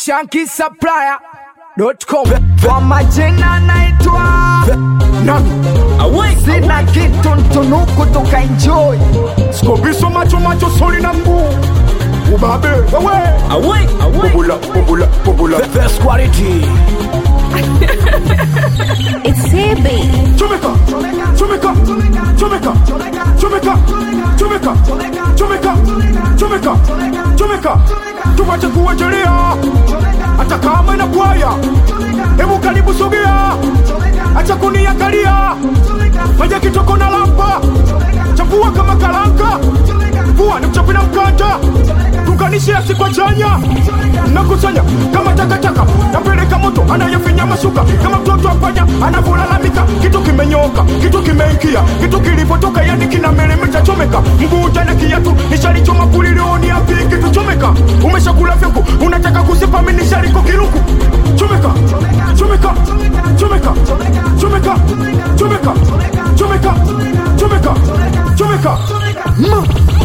Shanky Supplier.com. Kwa majina naitwa nani sina kitu ntunuku tukaenjoy skobiso macho macho soli na mguu ubabe wewe bubula bubula bubula best quality. It's CB. chomeka chomeka chomeka chomeka chomeka chomeka chomeka chomeka tuwache kuwachelia hata kama na kwaya hebu karibu sogea acha kuniangalia maja kitoko na lampa chapua kama kalanka vua ni mchapi na mkanda tunganishe asikwa chanya nakusanya kama takataka napeleka moto anayefinya mashuka kama mtoto apanya anavolalamika kitu kimenyoka kitu kimeingia kitu kilipotoka yani kina meremeta chomeka mguu jana kiatu nishalichoma kulilioni api kitu chomeka umeshakula vyangu unataka kusipa mimi nishaliko kiruku chomeka chomeka chomeka chomeka chomeka chomeka chomeka chomeka Mm.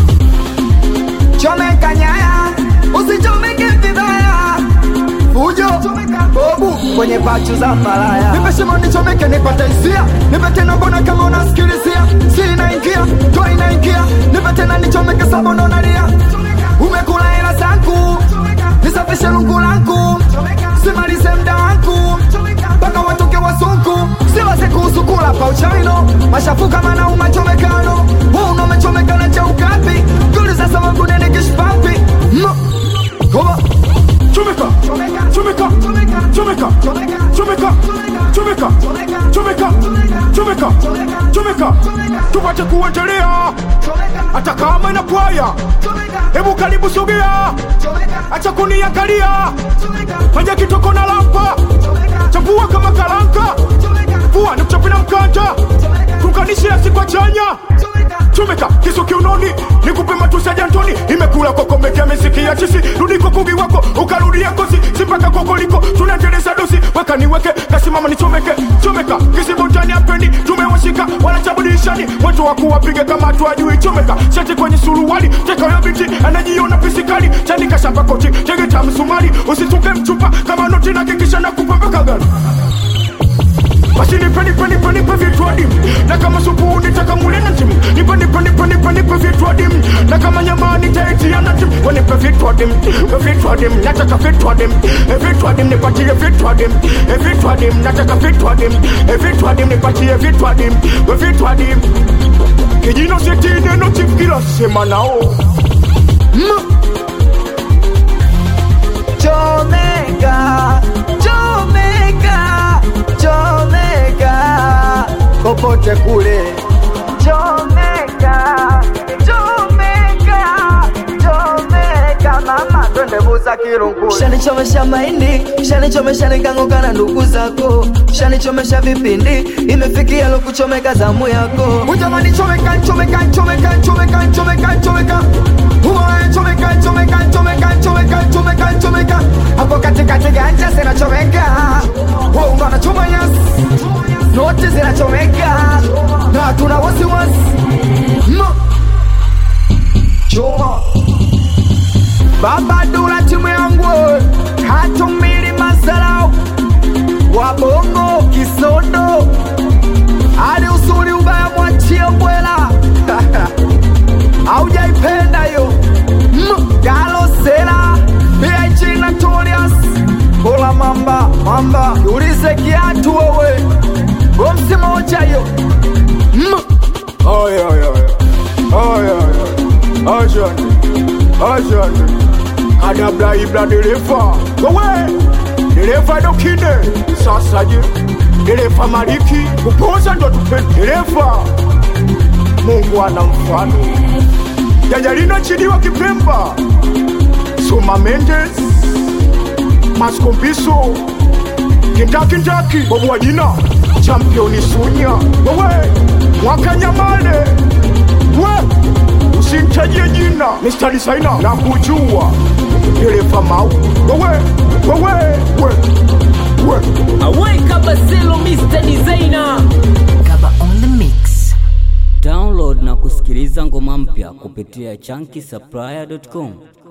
Chomeka nyaya, usichomeke vibaya. Fujo, bobu kwenye pachu za malaya. Nipe shimo nichomeke nipate hisia. Nipe tena mbona kama unasikilizia. Si inaingia, toa inaingia. Nipe tena nichomeke sababu unalia. Umekula hela zangu. Nisafishe lungu langu. Simalize mda wangu. Mpaka watoke wazungu. Siwaze kuhusu kula pa uchaino. Mashafu kama na umachomekano. Huu unamechomekana cha ukapi. Tuliza sababu nene kishpapi. No. Koma. chomeka chomeka chomeka chomeka chomeka chomeka chomeka chomeka tupate kuendelea hata kama na kwaya hebu karibu sogea acha kuniangalia maja kitoko na lampa chapua kama kalanka vua ni mchapi na mkanda tunganishe asikwa chanya chomeka kisu kiunoni nikupe matusi ya jantoni imekula kokomekea misiki ya chisi rudiko kugi wako ukarudia kosi sipaka kokoliko tunaendeleza dosi weka niweke kasimama nichomeke chomeka kisibotani apendi tumewashika wanachabudishani watu wakuwapige kama tuajui chomeka shati kwenye suruali tekayo binti anajiona pisikali chanika shamba koti tegeta msumari usituke mchupa kama noti na kikisha na kupambeka gani basi nipe nipe nipe nipe vitu adimu na kama supu nitaka mule na timu nipe nipe nipe nipe nipe vitu adimu na kama nyama nitaitia na timu we nipe vitu adimu we vitu adimu nataka vitu adimu e vitu adimu nipatie vitu adimu e vitu adimu nataka vitu adimu e vitu adimu nipatie vitu adimu we vitu adimu kijino seti neno chief kila sema nao Chomeka, chomeka, chomeka, popote kule. Chomeka, chomeka, chomeka, mama twende buza kirungule. shanichomesha mahindi shanichomesha nikanguka na ndugu zako shanichomesha vipindi imefikia lokuchomeka zamu yako Ujamani chomeka, chomeka, chomeka, chomeka, chomeka, chomeka. Uwe chomeka, chomeka, chomeka, chomeka, chomeka, chomeka. Hapo katikati ganja zinachomeka. Wewe ungana choma yes. Noti zinachomeka. Na hatuna wasiwasi. No. Choma. Baba Dula timu yangu hatumili masalau wabongo kisodo hadi usuli ubaya mwachie bwela aujaipenda yo Mm, galosela big notorious bola mamba mamba ulize kiatu wewe bomsi moja yo Mm. Ay, ay, ay. Ay, ay, ay. Ajani. Ajani. Kadabla ibla dereva. Wewe. Dereva dokine. Sasa je. Dereva maliki. Kupoza ndo tupe dereva. Mungu ana mfano. Jajalina chidiwa kipemba. Suma Mendes. Maskombiso. Kindakindaki. Bobu wa jina. Championi Sunya. Wewe. Mwakanyamale. We. Usintajie jina. Mr. Designer. Na kujua. Dereva mau. Wewe. Wewe. We. We. Aweka Basilo Mr. Designer. Kaba on the mix. Download na kusikiliza ngoma mpya kupitia chunky supplier.com.